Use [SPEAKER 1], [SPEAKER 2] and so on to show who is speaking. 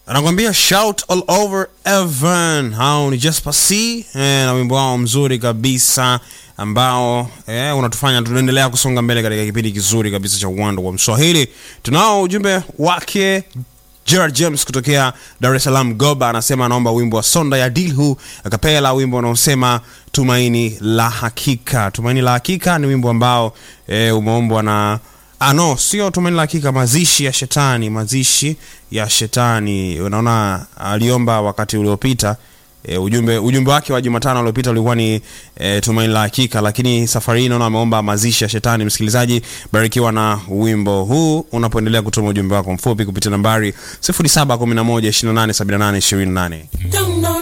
[SPEAKER 1] anakuambia shout all over Evan. Hao ni Jasper C eh, na wimbo wao mzuri kabisa ambao eh, unatufanya tunaendelea kusonga mbele katika kipindi kizuri kabisa cha uwanda wa Mswahili. Tunao ujumbe wake Gerard James kutokea Dar es Salaam Goba, anasema anaomba wimbo wa Sonda ya Dilhu akapela, wimbo unaosema tumaini la hakika. Tumaini la hakika ni wimbo ambao e, umeombwa na Ah, no, sio tumaini la hakika, mazishi ya shetani, mazishi ya shetani. Unaona, aliomba wakati uliopita e, ujumbe ujumbe wake wa Jumatano uliopita ulikuwa ni e, tumaini la hakika, lakini safari hii naona ameomba mazishi ya shetani. Msikilizaji, barikiwa na wimbo huu unapoendelea kutuma ujumbe wako mfupi kupitia nambari 0711287828.